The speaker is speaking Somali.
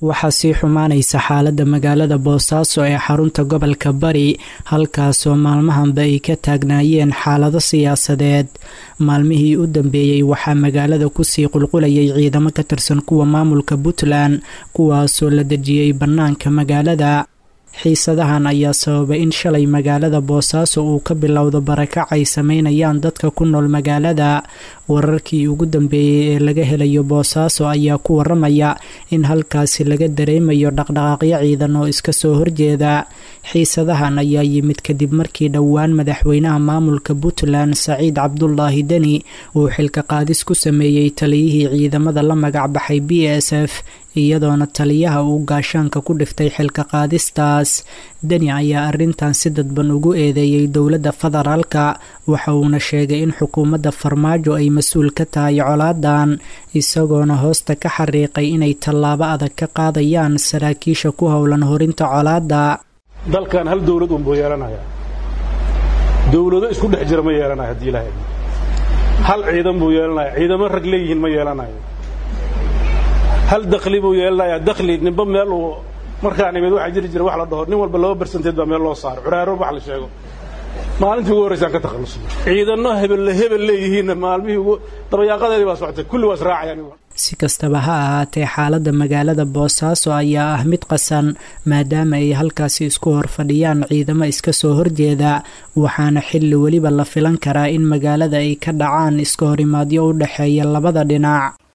waxaa sii xumaanaysa xaaladda magaalada boosaaso ee xarunta gobolka bari halkaasoo maalmahanba ay ka taagnaayeen xaalado siyaasadeed maalmihii u dambeeyey waxaa magaalada kusii qulqulayay ciidamo ka tirsan kuwa maamulka puntland kuwaasoo la dejiyey bannaanka magaalada xiisadahan ayaa sababay in shalay magaalada boosaaso uu ka bilowdo barakac ay sameynayaan dadka ku nool magaalada wararkii ugu dambeeyey ee laga helayo boosaaso ayaa ku waramaya in halkaasi laga dareemayo dhaqdhaqaaqyo ciidan oo iska soo horjeeda xiisadahan ayaa yimid kadib markii dhowaan madaxweynaha maamulka puntland saciid cabdulaahi deni uu xilka qaadis ku sameeyey taliyihii ciidamada la magacbaxay b s f iyadoona taliyaha uu gaashaanka ku dhiftay xilka qaadistaas deni ayaa arrintan si dadban ugu eedeeyey dowladda federaalka waxa uuna sheegay in xukuumadda farmaajo ay mas-uul ka tahay colaadan isagoona hoosta ka xariiqay inay tallaabo adag ka qaadayaan saraakiisha ku howlan horinta colaadda dalkan hal dowlad unbuu yeelanaya dowlado isku dhex jira ma yeelanayo haddii ilaahay hal ciidan buu yeelanaya ciidamo rag leeyihiin ma yeelanayo hal dakhli buu yeelanayaa dakhli ninba meel uu markaan imid waxaa jiri jira wax la dhaho nin walba laba barsanteed baa meel loo saaro curaaro wax la sheego maalintii ugu horraysaan ka takhallusnay ciidanno hebelle hebel leeyihiinna maalmihii ugu dabayaaqadeedii baa socotay kulli waa israacayaan si kastaba ha ahaatee xaaladda magaalada boosaaso ayaa ah mid qasan maadaama ay halkaasi isku hor fadhiyaan ciidamo iska soo horjeeda waxaana xilli weliba la filan karaa in magaalada ay ka dhacaan iska horimaadyo u dhexeeya labada dhinac